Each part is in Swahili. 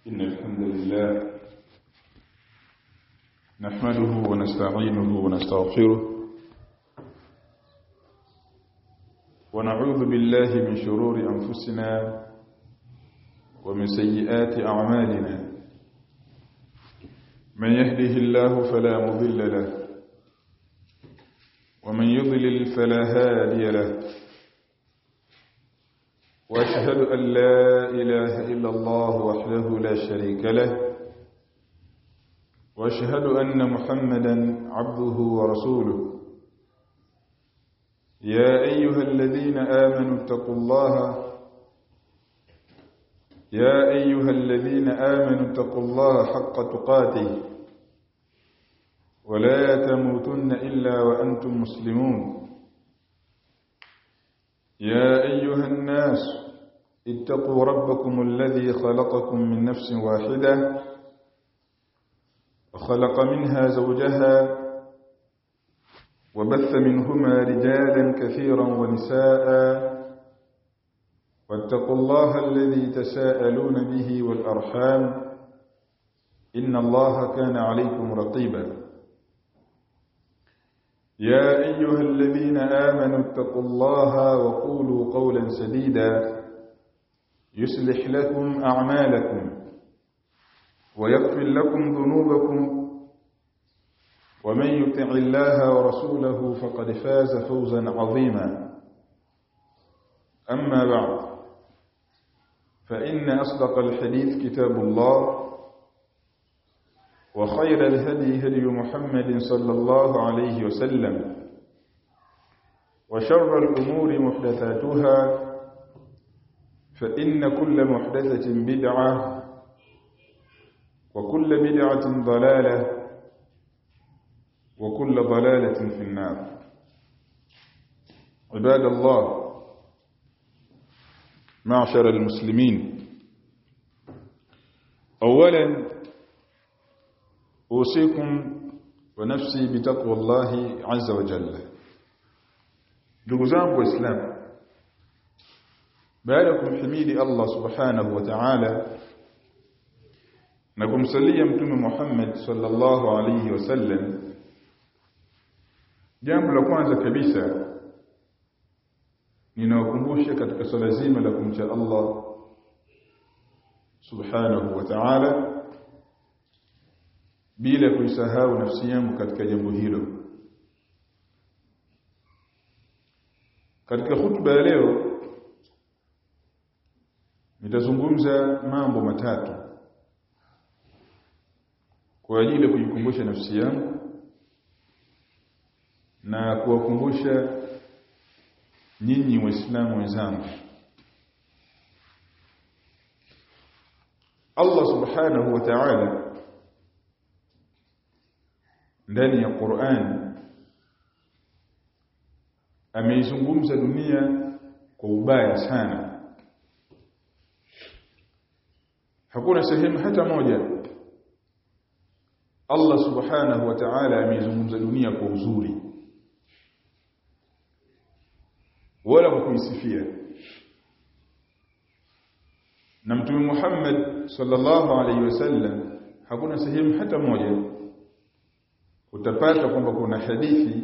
إن الحمد لله نحمده ونستعينه ونستغفره ونعوذ بالله من شرور أنفسنا ومن سيئات أعمالنا من يهده الله فلا مضل له ومن يضلل فلا هادي له واشهد ان لا اله الا الله وحده لا شريك له واشهد ان محمدا عبده ورسوله يا ايها الذين امنوا اتقوا الله يا ايها الذين امنوا اتقوا الله حق تقاته ولا تموتن الا وانتم مسلمون يا أيها الناس اتقوا ربكم الذي خلقكم من نفس واحدة وخلق منها زوجها وبث منهما رجالا كثيرا ونساء واتقوا الله الذي تساءلون به والأرحام إن الله كان عليكم رقيباً يا أيها الذين آمنوا اتقوا الله وقولوا قولا سديدا يصلح لكم أعمالكم ويغفر لكم ذنوبكم ومن يطع الله ورسوله فقد فاز فوزا عظيما أما بعد فإن أصدق الحديث كتاب الله وخير الهدي هدي محمد صلى الله عليه وسلم وشر الأمور محدثاتها فإن كل محدثة بدعة وكل بدعة ضلالة وكل ضلالة في النار عباد الله معشر المسلمين أولا أوصيكم ونفسي بتقوى الله عز وجل ndugu zangu waislamu baada ya kumhimidi Allah subhanahu wa ta'ala na kumsalia mtume Muhammad sallallahu alayhi wasallam jambo la kwanza kabisa ninawakumbusha katika swala zima la kumcha Allah subhanahu wa ta'ala bila kuisahau nafsi yangu katika jambo hilo katika hutuba ya leo nitazungumza mambo matatu kwa ajili ya kujikumbusha nafsi yangu na kuwakumbusha nyinyi waislamu wenzangu Allah subhanahu wa ta'ala ndani ya Qur'an ameizungumza dunia kwa ubaya sana hakuna sehemu hata moja Allah subhanahu wa ta'ala ameizungumza dunia kwa uzuri wala kwa kuisifia na mtume Muhammad sallallahu alaihi wasallam hakuna sehemu hata moja utapata kwamba kuna hadithi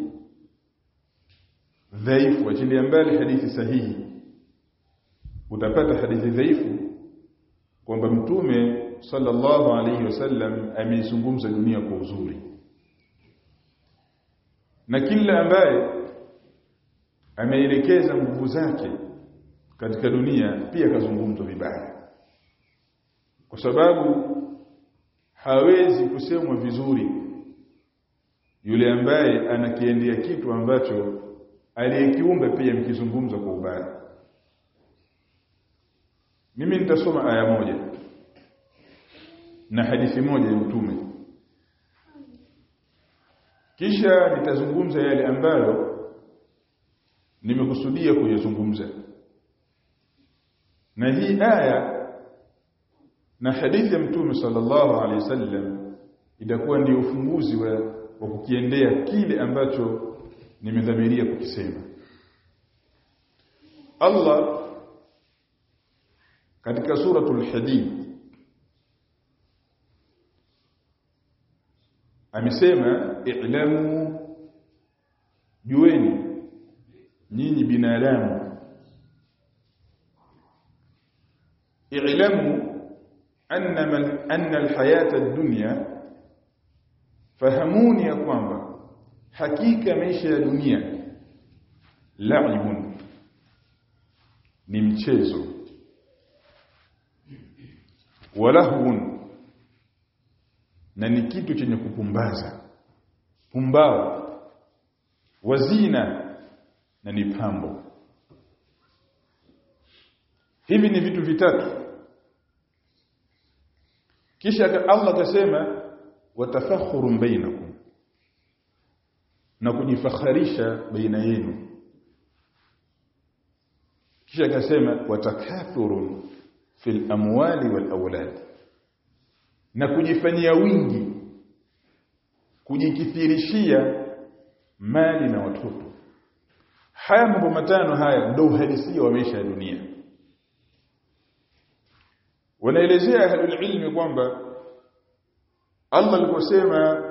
dhaifu achilia mbali hadithi sahihi utapata hadithi dhaifu kwamba mtume sallallahu alayhi wasallam ameizungumza dunia kwa uzuri na kila ambaye ameelekeza nguvu zake katika dunia pia kazungumzwa vibaya kwa sababu hawezi kusemwa vizuri yule ambaye anakiendea kitu ambacho aliyekiumba pia mkizungumza kwa ubaya mimi nitasoma aya moja na hadithi moja ya mtume kisha nitazungumza yale ambayo nimekusudia kuyazungumza na hii aya na hadithi ya mtume sallallahu alaihi wasallam itakuwa ndio ufunguzi wa, wa kukiendea kile ambacho nimedhamiria kukisema Allah katika suratul hadid amesema i'lamu jueni nyinyi binadamu i'lamu anna man anna alhayata ad-dunya fahamuni ya kwamba hakika maisha ya dunia la'ibun ni mchezo walahun na ni kitu chenye kupumbaza pumbao wazina na ni pambo hivi ni vitu vitatu kisha Allah akasema watafakhurun bainakum na kujifakharisha baina yenu kisha akasema watakathurun fil amwali wal awlad na kujifanyia wingi kujikithirishia mali na watoto haya mambo matano haya ndio uhalisia wa maisha ya dunia wanaelezea ahlul ilmi kwamba Allah aliposema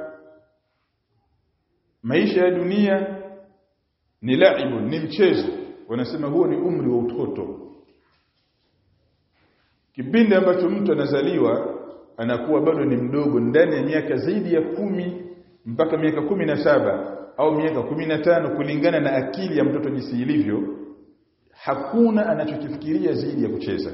maisha ya dunia ni laibu ni mchezo wanasema huo ni umri wa utoto kipindi ambacho mtu anazaliwa anakuwa bado ni mdogo ndani ya miaka zaidi ya kumi mpaka miaka kumi na saba au miaka kumi na tano kulingana na akili ya mtoto jinsi ilivyo hakuna anachokifikiria zaidi ya kucheza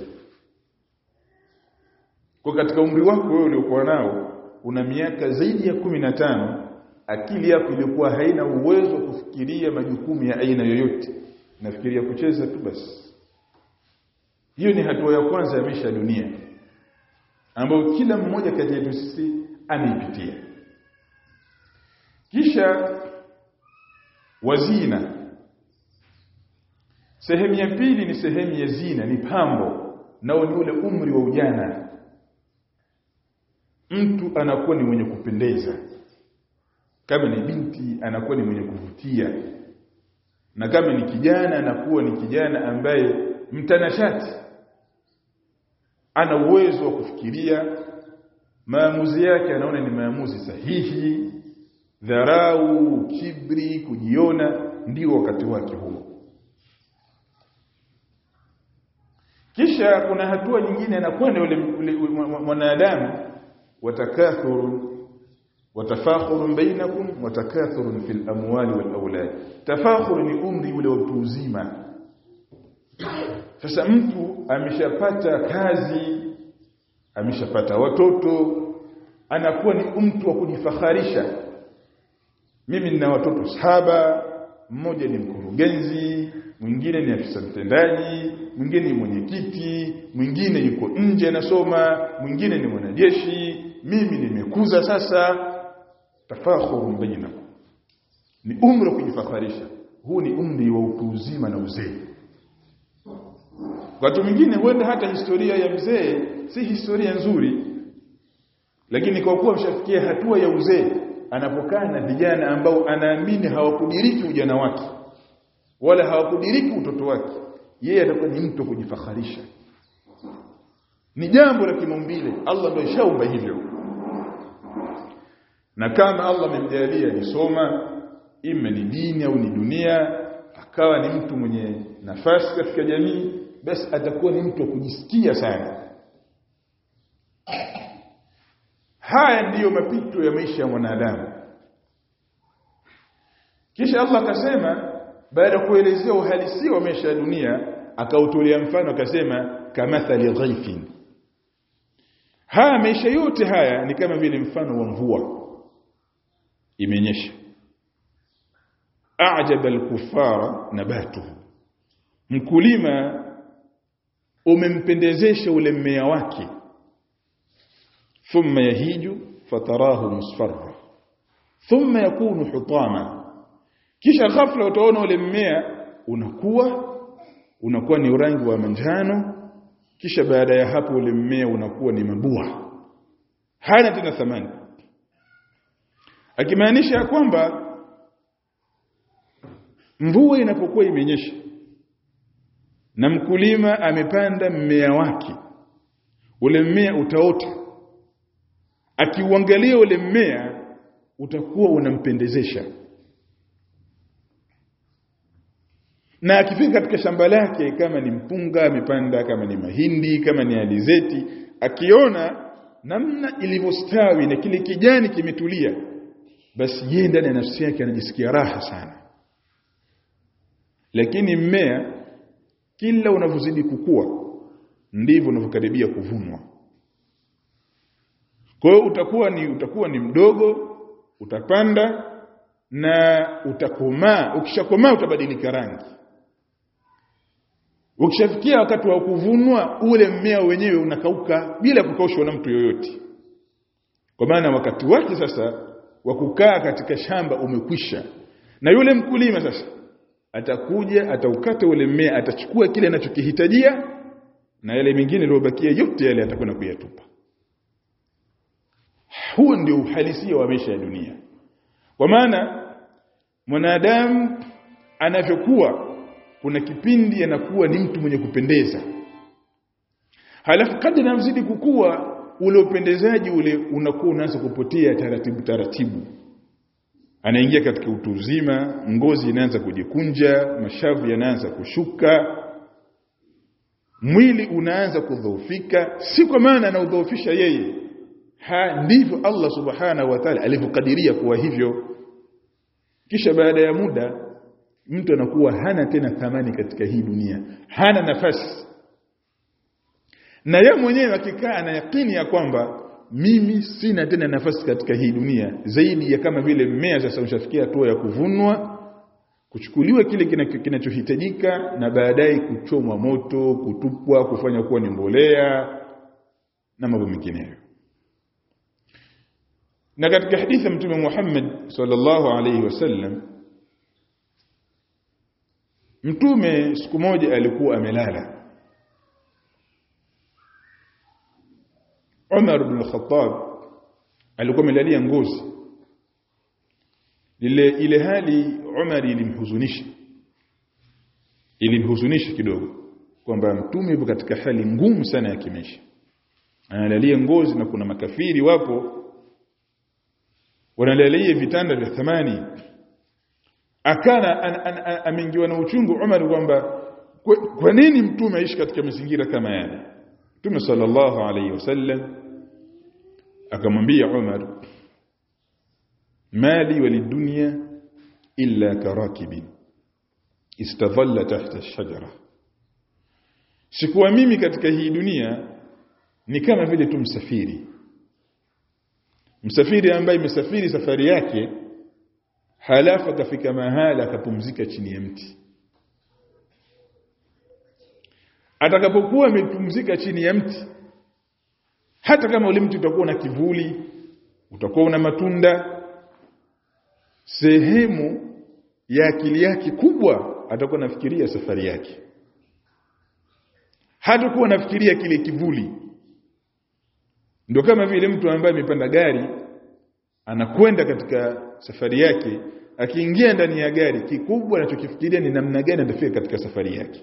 kwa katika umri wako wewe uliokuwa nao una miaka zaidi ya kumi na tano akili yako ilikuwa haina uwezo wa kufikiria majukumu ya aina yoyote nafikiria kucheza tu basi hiyo ni hatua ya kwanza ya maisha ya dunia ambayo kila mmoja kati yetu sisi ameipitia kisha wazina sehemu ya pili ni sehemu ya zina ni pambo nao ni ule umri wa ujana mtu anakuwa ni mwenye kupendeza kama ni binti anakuwa ni mwenye kuvutia na kama ni kijana anakuwa ni kijana ambaye mtanashati ana uwezo wa kufikiria maamuzi yake anaona ni maamuzi sahihi dharau kibri kujiona ndio wakati wake huo kisha kuna hatua nyingine anakwenda yule mwanadamu watakathuru watafakhurun bainakum watakathurun fil amwali wal aulad tafakhur ni umri ule wa mtu uzima sasa mtu ameshapata kazi ameshapata watoto anakuwa ni mtu wa kujifakharisha mimi nina watoto saba mmoja ni mkurugenzi mwingine ni afisa mtendaji mwingine ni mwenyekiti mwingine yuko nje anasoma mwingine ni mwanajeshi mimi nimekuza sasa tafakhurun bainakum ni umri wa kujifakharisha huu ni umri wa utu uzima na uzee watu mwingine huenda hata historia ya mzee si historia nzuri lakini kwa kuwa mshafikia hatua ya uzee anapokaa na vijana ambao anaamini hawakudiriki ujana wake wala hawakudiriki utoto wake yeye atakuwa ni mtu kujifakharisha ni jambo la kimaumbile Allah ndio shaumba hivyo na kama Allah amemjalia nisoma ima ni dini au ni dunia akawa ni mtu mwenye nafasi katika jamii basi atakuwa ni mtu wa kujisikia sana haya ndiyo mapito ya maisha ya mwanadamu kisha Allah akasema baada ya kuelezea uhalisia wa maisha ya dunia akautolea mfano akasema kamathali ghaifin haya maisha yote haya ni kama vile mfano wa mvua imenyesha a'jaba al-kuffara nabatuhu mkulima umempendezesha ule mmea wake thumma yahiju fatarahu musfarra thumma yakunu hutama kisha ghafla utaona ule mmea unakuwa unakuwa ni rangi wa manjano kisha baada ya hapo ule mmea unakuwa ni mabua hana tena thamani akimaanisha kwamba mvua inapokuwa imenyesha na mkulima amepanda mmea wake ule mmea utaota akiuangalia ule mmea utakuwa unampendezesha na akifika katika shamba lake kama ni mpunga amepanda kama ni mahindi kama ni alizeti akiona namna ilivyostawi na kile kijani kimetulia basi yeye ndani ya nafsi yake anajisikia raha sana lakini mmea kila unavyozidi kukua ndivyo unavyokaribia kuvunwa kwa hiyo utakuwa ni utakuwa ni mdogo utapanda na utakomaa ukishakomaa utabadilika rangi ukishafikia wakati wa kuvunwa ule mmea wenyewe unakauka bila kukaushwa na mtu yoyote kwa maana wakati wake sasa wa kukaa katika shamba umekwisha na yule mkulima sasa atakuja ataukata ule mmea atachukua kile anachokihitajia na yale mengine yaliyobakia yote yale atakwenda kuyatupa huo ndio uhalisia wa maisha ya dunia kwa maana mwanadamu anavyokuwa kuna kipindi anakuwa ni mtu mwenye kupendeza halafu kadri anazidi kukua ule upendezaji ule unakuwa unaanza kupotea taratibu taratibu anaingia katika utu uzima ngozi inaanza kujikunja mashavu yanaanza kushuka mwili unaanza kudhoofika si kwa maana anaudhoofisha yeye ha ndivyo Allah subhanahu wa ta'ala alivyokadiria kuwa hivyo kisha baada ya muda mtu anakuwa hana tena thamani katika hii dunia hana nafasi na yeye mwenyewe akikaa ana yakini ya kwamba mimi sina tena nafasi katika hii dunia zaidi ya kama vile mmea sasa ushafikia hatua ya kuvunwa kuchukuliwa kile kinachohitajika na baadaye kuchomwa moto kutupwa kufanya kuwa ni mbolea na mambo mengineyo na katika hadithi ya mtume Muhammad sallallahu alaihi wasallam mtume siku moja alikuwa amelala Umar ibn al-Khattab alikuwa amelalia ngozi ile ile hali Umar ilimhuzunisha ilimhuzunisha kidogo kwamba mtume yupo katika hali ngumu sana ya kimaisha analalia ngozi na kuna makafiri wapo wanalalia vitanda vya thamani akana ameingiwa na uchungu Umar kwamba kwa nini mtume aishi katika mazingira kama yale Mtume sallallahu alayhi wasallam akamwambia Umar mali walidunya illa karakibin istadhalla tahta ash-shajara sikuwa mimi katika hii dunia ni kama vile tu msafiri msafiri ambaye imesafiri safari yake halafu akafika mahala akapumzika chini ya mti atakapokuwa amepumzika chini ya mti hata kama ule mti utakuwa na kivuli utakuwa una matunda sehemu ya akili yake kubwa atakuwa nafikiria safari yake hatakuwa nafikiria kile kivuli ndio kama vile mtu ambaye amepanda gari anakwenda katika safari yake akiingia ndani ya gari kikubwa anachokifikiria ni namna gani atafika katika safari yake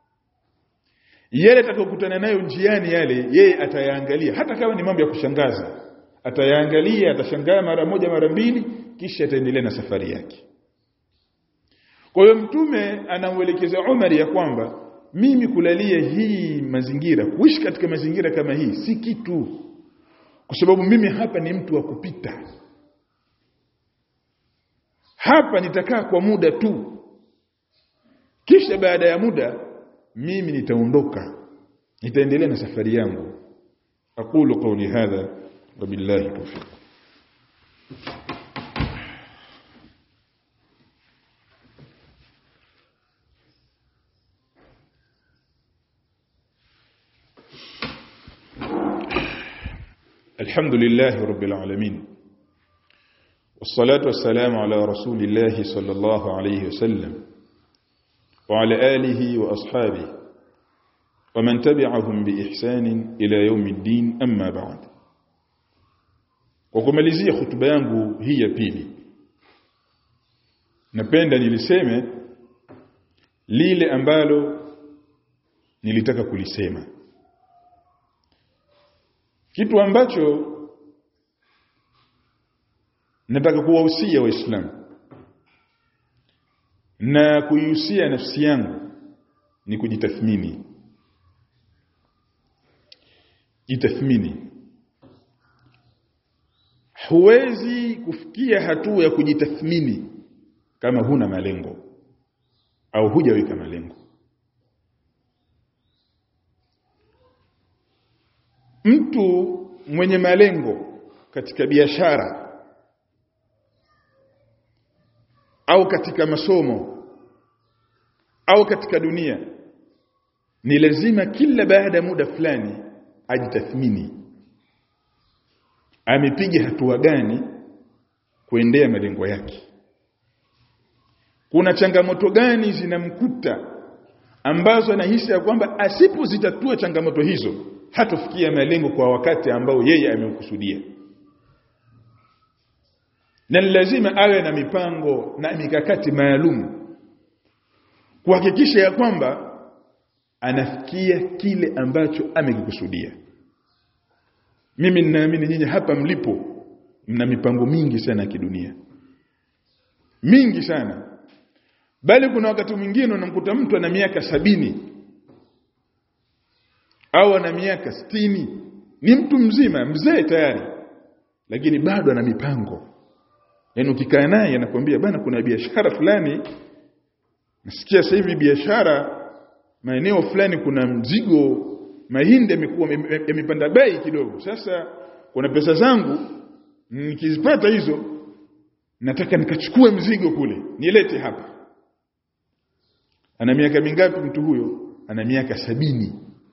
yale atakayokutana nayo njiani yale yeye atayaangalia hata kama ni mambo ya kushangaza atayaangalia atashangaa mara moja mara mbili kisha ataendelea na safari yake kwa hiyo mtume anamwelekeza Umar ya kwamba mimi kulalia hii mazingira kuishi katika mazingira kama hii si kitu kwa sababu mimi hapa ni mtu wa kupita hapa nitakaa kwa muda tu kisha baada ya muda mimi nitaondoka nitaendelea na safari yangu aqulu qawli hadha wabillahi tawfiq الحمد لله رب العالمين والصلاة والسلام على رسول الله صلى الله عليه وسلم وعلى آله وأصحابه ومن تبعهم بإحسان إلى يوم الدين أما بعد وكمalizia hutuba yangu hii ya pili napenda niliseme lile ambalo nilitaka kulisema kitu ambacho nataka kuwahusia waislamu na kuihusia nafsi yangu ni kujitathmini jitathmini huwezi kufikia hatua ya kujitathmini kama huna malengo au hujaweka malengo mtu mwenye malengo katika biashara au katika masomo au katika dunia ni lazima kila baada ya muda fulani ajitathmini amepiga hatua gani kuendea malengo yake kuna changamoto gani zinamkuta ambazo anahisi ya kwamba asipozitatua changamoto hizo hatofikia malengo kwa wakati ambao yeye ameukusudia na lazima awe na mipango na mikakati maalum kuhakikisha ya kwamba anafikia kile ambacho amekikusudia mimi ninaamini nyinyi hapa mlipo mna mipango mingi sana ya kidunia mingi sana bali kuna wakati mwingine unamkuta mtu ana miaka sabini au ana miaka sitini ni mtu mzima mzee tayari lakini bado ana mipango yaani ukikaa naye anakuambia bana kuna biashara fulani nasikia sasa hivi biashara maeneo fulani kuna mzigo mahindi yamekuwa yamepanda bei kidogo sasa kuna pesa zangu nikizipata hizo nataka nikachukue mzigo kule nilete hapa ana miaka mingapi mtu huyo ana miaka sabini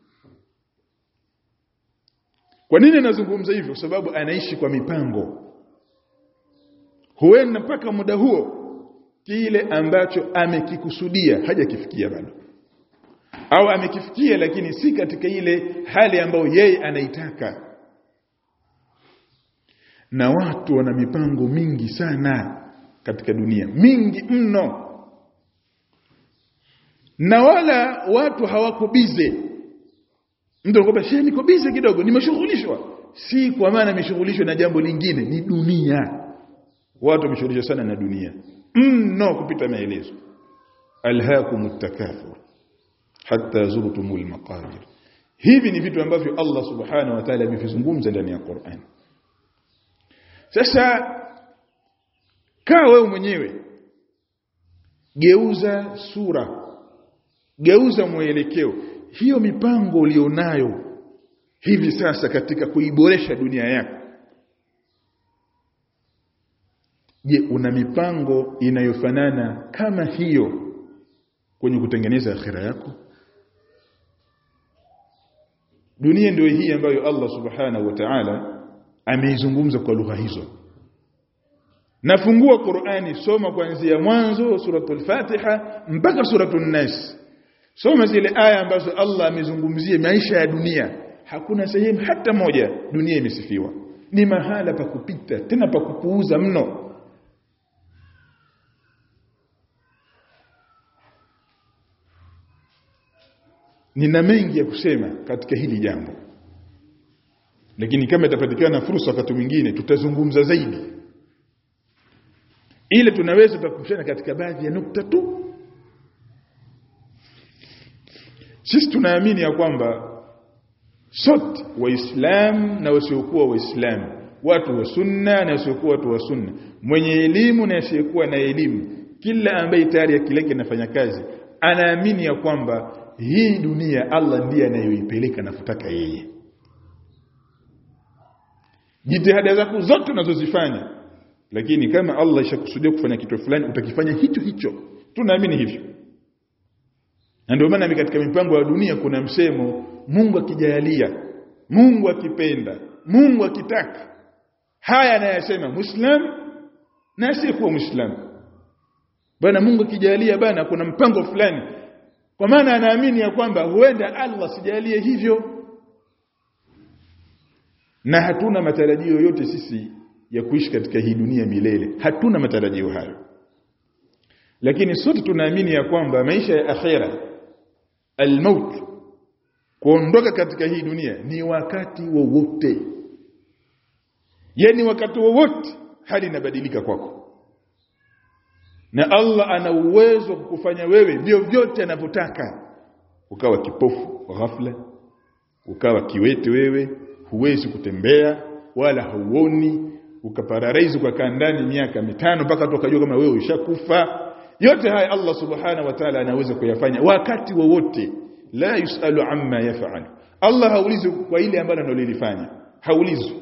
kwa nini nazungumza hivyo kwa sababu anaishi kwa mipango huenda mpaka muda huo kile ambacho amekikusudia hajakifikia bado au amekifikia lakini si katika ile hali ambayo yeye anaitaka na watu wana mipango mingi sana katika dunia mingi mno na wala watu hawako bize mtu anakuambia shehe niko bize kidogo nimeshughulishwa si kwa maana nimeshughulishwa na jambo lingine ni dunia watu wameshughulishwa sana na dunia mno kupita maelezo alhaakumut takathur hatta zurtumul maqabir hivi ni vitu ambavyo Allah subhanahu wa ta'ala amevizungumza ndani ya Qur'an sasa kaa wewe mwenyewe geuza sura geuza mwelekeo hiyo mipango ulionayo hivi sasa katika kuiboresha dunia yako je una mipango inayofanana kama hiyo kwenye kutengeneza akhira yako dunia ndio hii ambayo Allah subhanahu wa ta'ala ameizungumza kwa lugha hizo nafungua Qur'ani soma kuanzia mwanzo suratul Fatiha mpaka suratul Nas soma zile aya ambazo Allah amezungumzia maisha ya dunia hakuna sehemu hata moja dunia imesifiwa ni mahala pa kupita tena pa kupuuza mno nina mengi ya kusema katika hili jambo lakini kama itapatikana fursa wakati mwingine tutazungumza zaidi ile tunaweza tukumshana katika baadhi ya nukta tu sisi tunaamini ya kwamba sote waislamu na wasiokuwa waislamu watu wa sunna na wasiokuwa watu wa sunna mwenye elimu na asiyekuwa na elimu kila ambaye tayari akili yake inafanya kazi anaamini ya kwamba hii dunia Allah ndiye anayoipeleka nafutaka yeye jitihada zako zote unazozifanya lakini kama Allah ishakusudia kufanya kitu fulani utakifanya hicho hicho tunaamini hivyo na ndio maana katika mipango ya dunia kuna msemo Mungu akijalia Mungu akipenda Mungu akitaka haya anayasema muislam na asiyekuwa muislam bana Mungu akijalia bana kuna mpango fulani kwa maana anaamini ya kwamba huenda Allah sijalie hivyo na hatuna matarajio yote sisi ya kuishi katika hii dunia milele hatuna matarajio hayo lakini sote tunaamini ya kwamba maisha ya akhera almaut kuondoka katika hii dunia ni wakati wowote yani wakati wowote hali inabadilika kwako na Allah ana uwezo wa kukufanya wewe vyovyote anavyotaka ukawa kipofu kwa ghafla ukawa kiwete wewe huwezi kutembea wala hauoni ukapararaizi ukakaa ndani miaka mitano mpaka tukajua kama wewe ushakufa yote haya Allah subhanahu wa ta'ala anaweza kuyafanya wakati wowote la yusalu amma yaf'al Allah haulizi kwa ile ambalo analolifanya haulizwi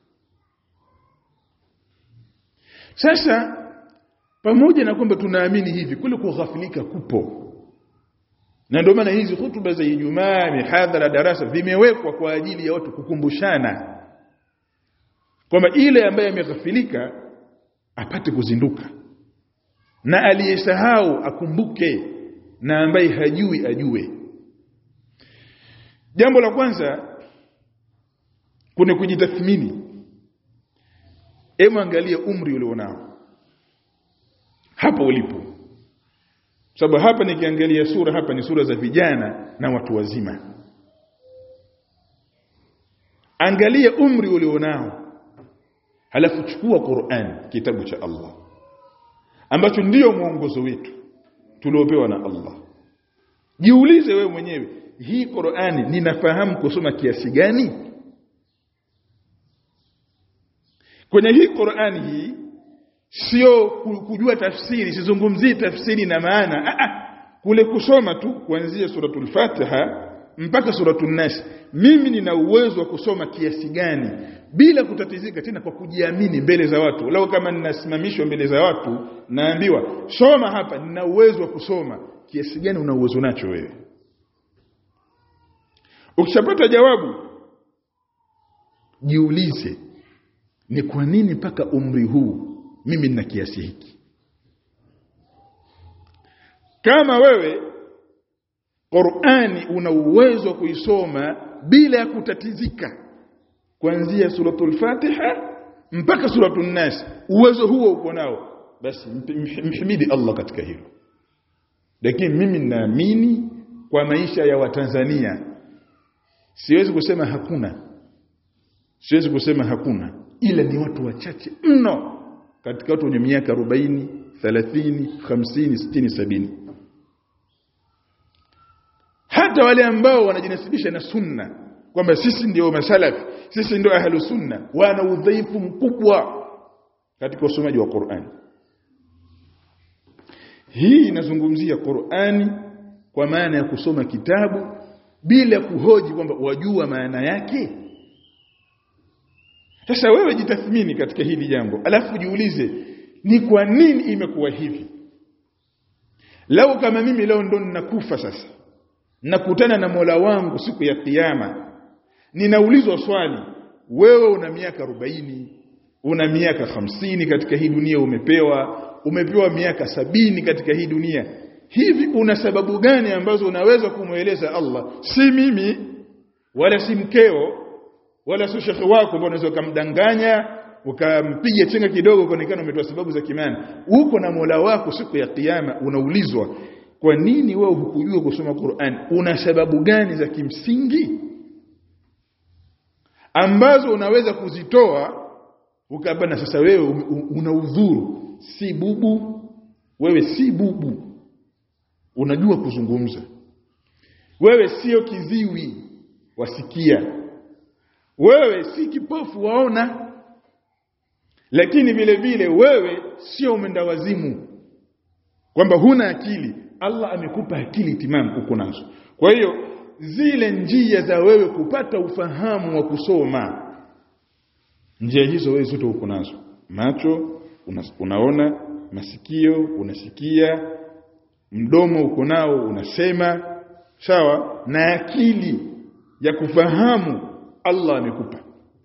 sasa pamoja na kwamba tunaamini hivi kule kughafilika kupo na ndio maana hizi hutuba za Ijumaa mihadhara darasa vimewekwa kwa ajili ya watu kukumbushana kwamba ile ambaye ameghafilika apate kuzinduka na aliyesahau akumbuke na ambaye hajui ajue jambo la kwanza kuna kujitathmini hebu angalia umri ulionao hapa ulipo sababu hapa nikiangalia sura hapa ni sura za vijana na watu wazima angalia umri ulionao halafu chukua Qur'an kitabu cha Allah ambacho ndiyo mwongozo wetu tuliopewa na Allah jiulize wewe mwenyewe hii Qur'ani ninafahamu kusoma kiasi gani kwenye hii Qur'ani hii sio kujua tafsiri sizungumzii tafsiri na maana a a kule kusoma tu kuanzia suratul Fatiha mpaka suratul Nas mimi nina uwezo wa kusoma kiasi gani bila kutatizika tena kwa kujiamini mbele za watu lao kama ninasimamishwa mbele za watu naambiwa soma hapa nina uwezo wa kusoma kiasi gani una uwezo nacho wewe ukishapata jawabu jiulize ni kwa nini mpaka umri huu mimi nina kiasi hiki kama wewe Qur'ani una uwezo wa kuisoma bila ya kutatizika kuanzia suratul Fatiha mpaka suratul Nas uwezo huo uko nao basi mhimidi Allah katika hilo lakini mimi naamini kwa maisha ya Watanzania siwezi kusema hakuna siwezi kusema hakuna ila ni watu wachache mno katika watu wenye miaka 40 30 50 60 70 hata wale ambao wanajinasibisha na sunna kwamba sisi ndio masalafi sisi ndio ahlu sunna wana udhaifu mkubwa katika usomaji wa Qur'an hii inazungumzia Qur'ani kwa maana ya kusoma kitabu bila kuhoji kwamba wajua maana yake sasa wewe jitathmini katika hili jambo alafu jiulize ni kwa nini imekuwa hivi lau kama mimi leo ndo ninakufa sasa nakutana na Mola wangu siku ya kiyama ninaulizwa swali wewe una miaka 40 una miaka hamsini katika hii dunia umepewa umepewa miaka sabini katika hii dunia hivi una sababu gani ambazo unaweza kumweleza Allah si mimi wala si mkeo wala si shekhi wako ambao unaweza kumdanganya ukampiga chenga kidogo kuonekana umetoa sababu za kimana uko na Mola wako siku ya kiyama unaulizwa kwa nini wewe hukujua kusoma Qur'an una sababu gani za kimsingi ambazo unaweza kuzitoa ukabana sasa wewe una udhuru si bubu wewe si bubu unajua kuzungumza wewe sio kiziwi wasikia wewe si kipofu waona lakini vile vile wewe sio umenda wazimu kwamba huna akili Allah amekupa akili timamu uko nazo kwa hiyo zile njia za wewe kupata ufahamu wa kusoma njia hizo wewe zote uko nazo macho una, unaona masikio unasikia mdomo uko nao unasema sawa na akili ya kufahamu Allah amekupa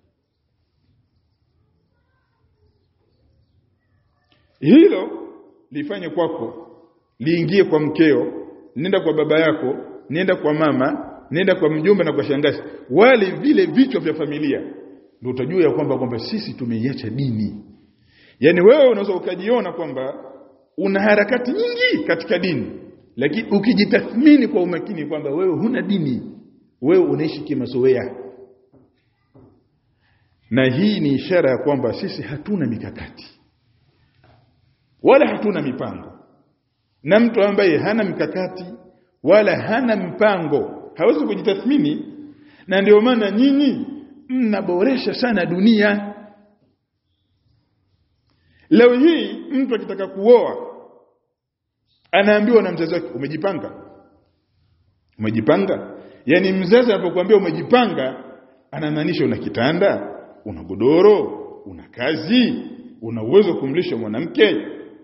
hilo lifanye kwako liingie kwa mkeo nenda kwa baba yako nenda kwa mama nenda kwa mjomba na kwa shangazi wale vile vichwa vya familia ndio utajua ya kwamba kwamba sisi tumeiacha dini yani wewe unaweza ukajiona kwamba una harakati nyingi katika dini lakini ukijitathmini kwa umakini kwamba wewe huna dini wewe unaishi kimazoea na hii ni ishara ya kwamba sisi hatuna mikakati wala hatuna mipango na mtu ambaye hana mikakati wala hana mpango hawezi kujitathmini na ndio maana nyinyi mnaboresha sana dunia leo hii mtu akitaka kuoa anaambiwa na mzazi wake umejipanga umejipanga yani mzazi anapokuambia umejipanga anamaanisha una kitanda una godoro una kazi una uwezo kumlisha mwanamke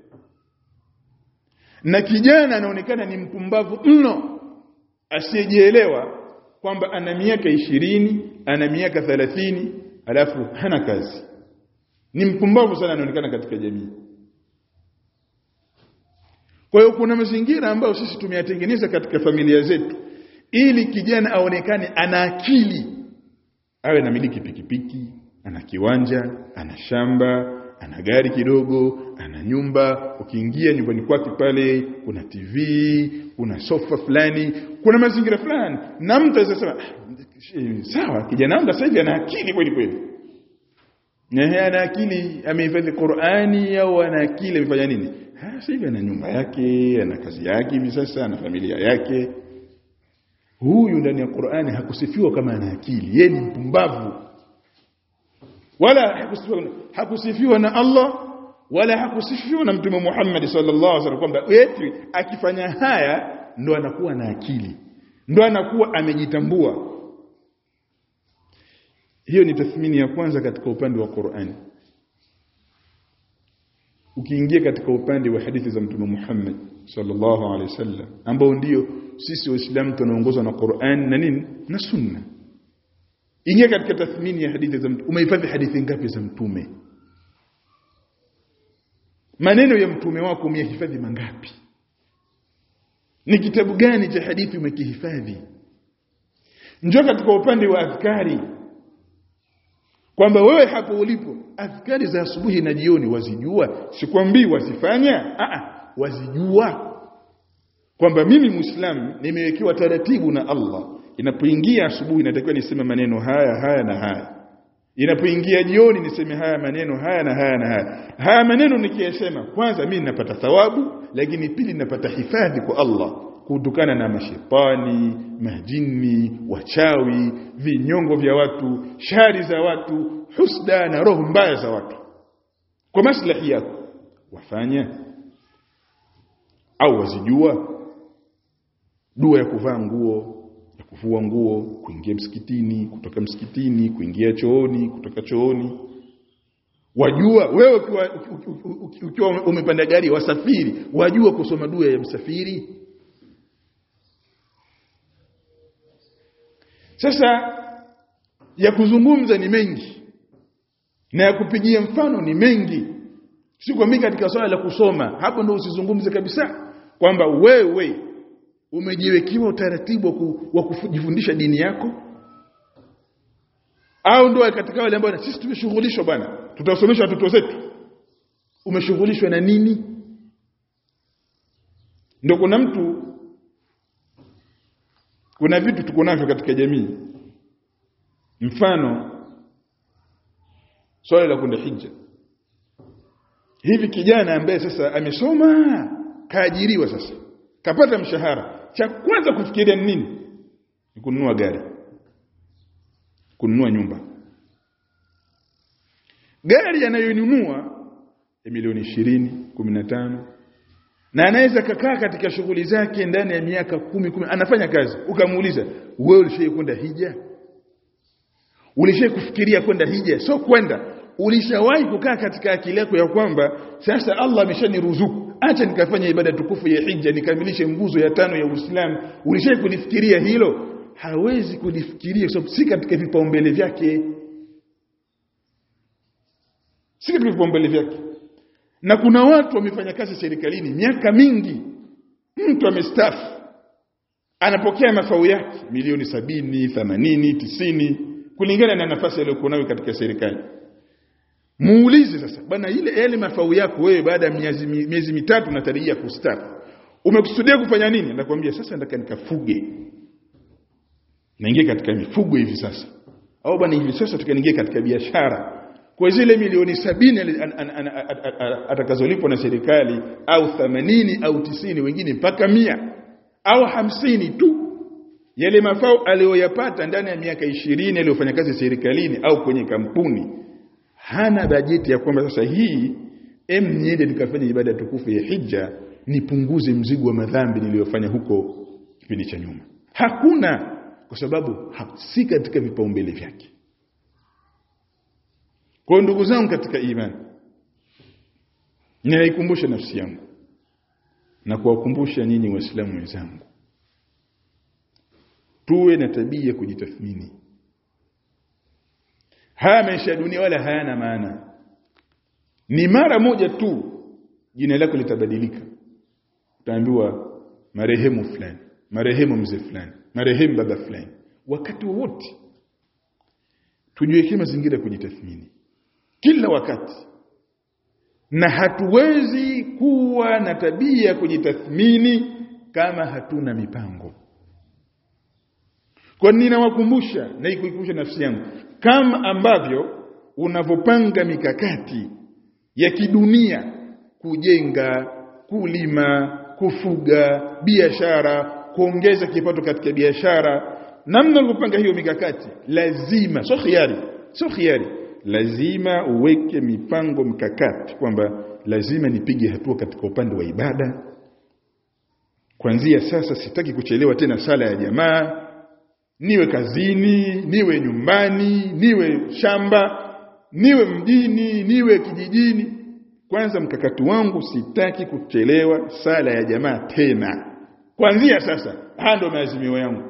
na kijana anaonekana ni mpumbavu mno asiyejielewa kwamba ana miaka ishirini ana miaka thalathini alafu hana kazi ni mpumbavu sana anaonekana katika jamii kwa hiyo kuna mazingira ambayo sisi tumeyatengeneza katika familia zetu ili kijana aonekane ana akili awe na miliki pikipiki ana kiwanja ana shamba ana gari kidogo ana nyumba ukiingia nyumbani kwake pale kuna TV kuna sofa fulani kuna mazingira fulani na mtu anasema sawa kijana wangu sasa hivi ana akili kweli kweli na ana akili amehifadhi Qur'ani au ana akili amefanya nini sasa hivi ana nyumba yake ana kazi yake hivi sasa ana familia yake huyu ndani ya Qur'ani hakusifiwa kama ana akili yeye ni mpumbavu wala hakusifiwa, hakusifiwa na Allah wala hakusifiwa na Mtume Muhammad sallallahu alaihi wasallam kwamba eti akifanya haya ndo anakuwa na akili ndo anakuwa amejitambua hiyo ni tathmini ya kwanza katika upande wa Qur'ani ukiingia katika upande wa hadithi za Mtume Muhammad sallallahu alaihi wasallam ambao ndio sisi waislamu tunaongozwa na Qur'an na nini na sunna ingia katika tathmini ya hadithi za mtume umehifadhi hadithi ngapi za mtume maneno ya mtume wako umehifadhi mangapi ni kitabu gani cha hadithi umekihifadhi njoo katika upande wa adhkari kwamba wewe hapo ulipo adhkari za asubuhi na jioni wazijua sikwambii wazifanya a wazijua kwamba mimi muislamu nimewekewa taratibu na Allah inapoingia asubuhi natakiwa niseme maneno haya haya na haya inapoingia jioni niseme haya maneno haya na haya na haya haya maneno nikiyasema kwanza mimi napata thawabu lakini pili napata hifadhi kwa Allah kutokana na mashetani majini wachawi vinyongo vya watu shari za watu husda na roho mbaya za watu kwa maslahi yako wafanya au wazijua dua ya kuvaa nguo ya kuvua nguo kuingia msikitini kutoka msikitini kuingia chooni kutoka chooni wajua wewe ukiwa, ukiwa umepanda gari wasafiri wajua kusoma dua ya msafiri sasa ya kuzungumza ni mengi na ya kupigia mfano ni mengi si kwa mimi katika swala la kusoma hapo ndio usizungumze kabisa kwamba wewe umejiwekiwa utaratibu wa kujifundisha dini yako au ndio katika wale ambao sisi tumeshughulishwa bwana tutasomesha watoto zetu umeshughulishwa na nini ndio kuna mtu kuna vitu tuko navyo katika jamii mfano swala la kwenda hija hivi kijana ambaye sasa amesoma kaajiriwa sasa kapata mshahara cha kwanza kufikiria ni nini ni kununua gari kununua nyumba gari anayonunua ya milioni ishirini kumi na tano na anaweza kakaa katika shughuli zake ndani ya miaka kumi kumi anafanya kazi ukamuuliza wewe ulishai kwenda hija ulishai kufikiria kwenda hija sio kwenda ulishawahi kukaa katika akili yako ya kwamba sasa Allah ameshaniruzuku acha nikafanya ibada tukufu ya hija nikamilishe nguzo ya tano ya Uislamu ulishai kulifikiria hilo hawezi kulifikiria kwa sababu si katika vipaumbele vyake si katika vipaumbele vyake na kuna watu wamefanya kazi serikalini miaka mingi mtu amestafu anapokea mafao yake milioni sabini themanini tisini kulingana na nafasi aliyokuwa nayo katika serikali muulize sasa bwana ile yale mafao yako wewe baada ya miezi miezi mitatu unatarajia kustaafu umekusudia kufanya nini nakwambia sasa nataka nikafuge naingia katika mifugo hivi sasa au bwana hivi sasa tukaingia katika biashara kwa zile milioni sabini atakazolipwa na serikali au 80 au tisini wengine mpaka mia au hamsini tu yale mafao aliyoyapata ndani ya miaka ishirini aliyofanya kazi serikalini au kwenye kampuni hana bajeti ya kwamba sasa hii em niende nikafanya ibada tukufu ya hija nipunguze mzigo wa madhambi niliyofanya huko kipindi cha nyuma hakuna kwa sababu si katika vipaumbele vyake kwa ndugu zangu katika imani ninaikumbusha nafsi yangu na kuwakumbusha nyinyi waislamu wenzangu tuwe na tabia ya kujitathmini haya maisha ya dunia wala hayana maana ni mara moja tu jina lako litabadilika utaambiwa marehemu fulani marehemu mzee fulani marehemu baba fulani wakati wowote tujiwekee mazingira ya kujitathmini kila wakati na hatuwezi kuwa na tabia ya kujitathmini kama hatuna mipango kwa nini nawakumbusha na ikuikumbusha nafsi yangu kama ambavyo unavyopanga mikakati ya kidunia kujenga kulima kufuga biashara kuongeza kipato katika biashara namna unavyopanga hiyo mikakati lazima sio khiari sio khiari lazima uweke mipango mikakati kwamba lazima nipige hatua katika upande wa ibada kuanzia sasa sitaki kuchelewa tena sala ya jamaa niwe kazini niwe nyumbani niwe shamba niwe mjini niwe kijijini kwanza mkakati wangu sitaki kuchelewa sala ya jamaa tena kuanzia sasa haya ndio maazimio yangu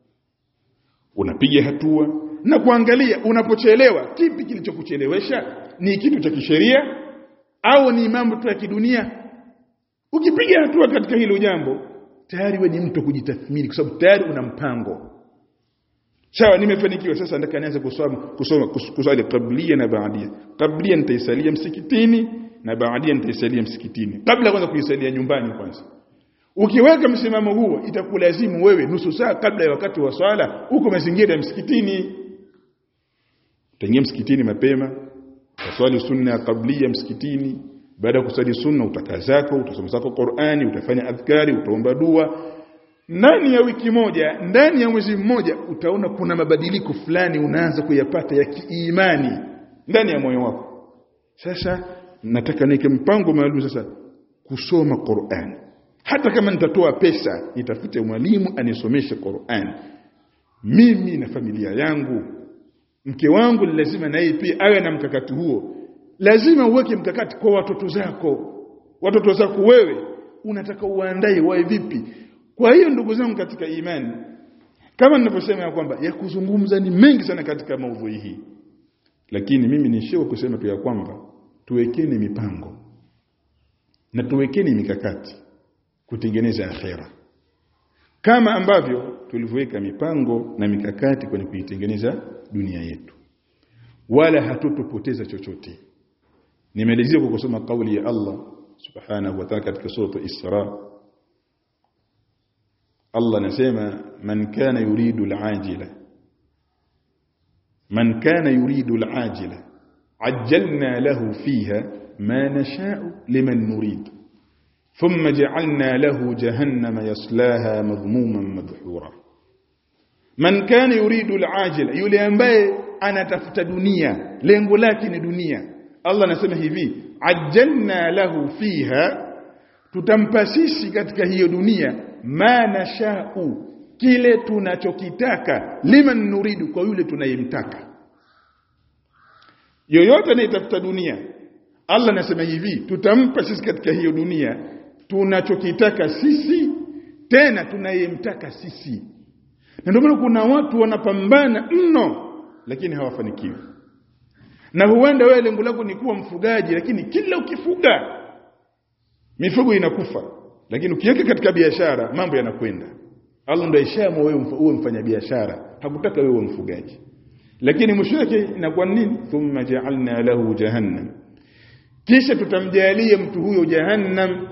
unapiga hatua na kuangalia unapochelewa kipi kilichokuchelewesha ni kitu cha kisheria au ni mambo tu ya kidunia ukipiga hatua katika hilo jambo tayari we ni mtu kujitathmini kwa sababu tayari una mpango sawa nimefanikiwa sasa nataka nianze kusoma kusoma kusali kablia na baadia kablia nitaisalia msikitini na baadia nitaisalia msikitini kabla kwanza kuisalia nyumbani kwanza ukiweka msimamo huo itakulazimu wewe nusu saa kabla ya wakati wa swala uko mazingira ya msikitini utaingia msikitini mapema utaswali sunna kablia msikitini baada ya kusali sunna utakaa zako utasoma zako Qur'ani utafanya adhkari utaomba dua ndani ya wiki moja ndani ya mwezi mmoja utaona kuna mabadiliko fulani unaanza kuyapata ya kiimani ndani ya moyo wako sasa nataka niweke mpango maalum sasa kusoma Qur'an hata kama nitatoa pesa nitafute mwalimu anisomeshe Qur'an mimi na familia yangu mke wangu lazima naye pia awe na mkakati huo lazima uweke mkakati kwa watoto zako watoto zako wewe unataka uandae wae vipi kwa hiyo ndugu zangu katika imani kama ninavyosema ya kwamba ya kuzungumza ni mengi sana katika maudhui hii lakini mimi nishiwa kusema tu ya kwamba tuwekeni mipango na tuwekeni mikakati kutengeneza akhera kama ambavyo tulivyoweka mipango na mikakati kwenye kuitengeneza dunia yetu wala hatutopoteza chochote nimalizia kwa kusoma kauli ya Allah subhanahu wa ta'ala katika sura Isra Allah anasema man kana yuridu al-ajila man kana yuridu al-ajila ajjalna lahu fiha ma nasha'u liman nurid ثم جعلنا له جهنم يصلاها مذموما مدحورا من كان يريد العاجل yule ambaye anatafuta dunia lengo lake ni dunia Allah anasema hivi ajjalna lahu fiha tutampa sisi katika hiyo dunia ma nashau kile tunachokitaka liman nuridu kwa yule tunayemtaka yoyote anayetafuta dunia Allah anasema hivi tutampa sisi katika hiyo dunia tunachokitaka sisi tena tunayemtaka sisi na ndio maana kuna watu wanapambana mno lakini hawafanikiwi na huenda wewe lengo lako ni kuwa mfugaji lakini kila ukifuga mifugo inakufa lakini ukiweka katika biashara mambo yanakwenda Allah ndio ishamu wewe uwe mfanya biashara hakutaka wewe mfugaji lakini mwisho wake inakuwa nini thumma ja'alna lahu jahannam kisha tutamjalia mtu huyo jahannam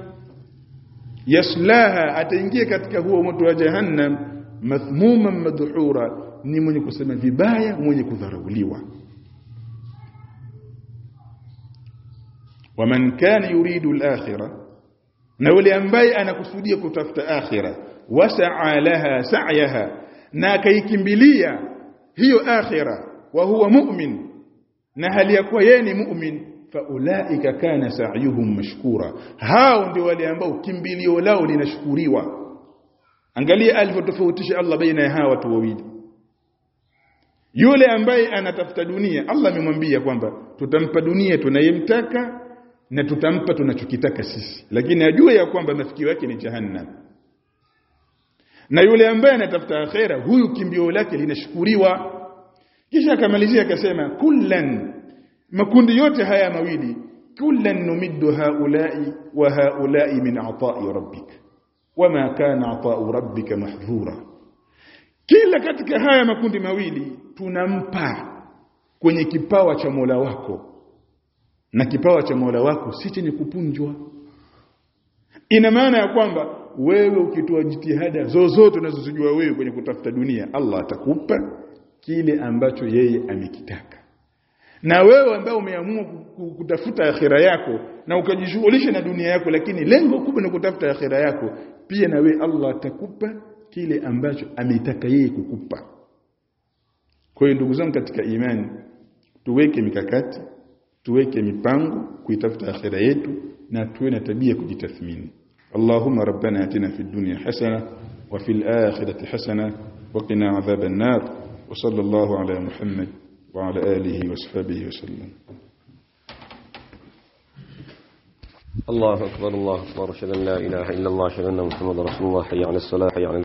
yaslaha ataingia katika huo moto wa jahannam mathmuman madhura ni mwenye kusema vibaya mwenye kudharauliwa waman kana yuridu al-akhirah na yule ambaye anakusudia kutafuta akhira wasaa laha sa'yaha na akaikimbilia hiyo akhira wa huwa mu'min na hali ya kuwa yeye ni mu'min faulaika kana sa'yuhum mashkura hao ndio wale ambao kimbilio lao linashukuriwa angalia alivyotofautisha Allah baina ya hawa watu wawili yule ambaye anatafuta dunia Allah amemwambia kwamba tutampa dunia tunayemtaka na tutampa tunachokitaka sisi lakini ajue ya kwamba mafikio yake ni jahannam na yule ambaye anatafuta akhera huyu kimbio lake linashukuriwa kisha akamalizia akasema kullan makundi yote haya mawili kullan numiddu haulai wa haulai min ata'i rabbik wama kana ata'u rabbika mahdhura kila katika haya makundi mawili tunampa kwenye kipawa cha Mola wako na kipawa cha Mola wako si chenye kupunjwa ina maana ya kwamba wewe ukitoa jitihada zozote unazozijua wewe kwenye kutafuta dunia Allah atakupa kile ambacho yeye amekitaka na wewe ambaye umeamua kutafuta akhira yako na ukajishughulisha na dunia yako lakini lengo kubwa ni kutafuta akhira yako pia na wewe Allah atakupa kile ambacho ametaka yeye kukupa kwa hiyo ndugu zangu katika imani tuweke mikakati tuweke mipango kuitafuta akhira yetu na tuwe na tabia kujitathmini اللهم ربنا اتنا في الدنيا حسنه وفي الاخره حسنه وقنا عذاب النار وصلى الله على محمد وعلى اله وصحبه وسلم الله أكبر الله أكبر أشهد أن لا إله إلا الله أشهد أن محمد رسول الله حي على الصلاة حي على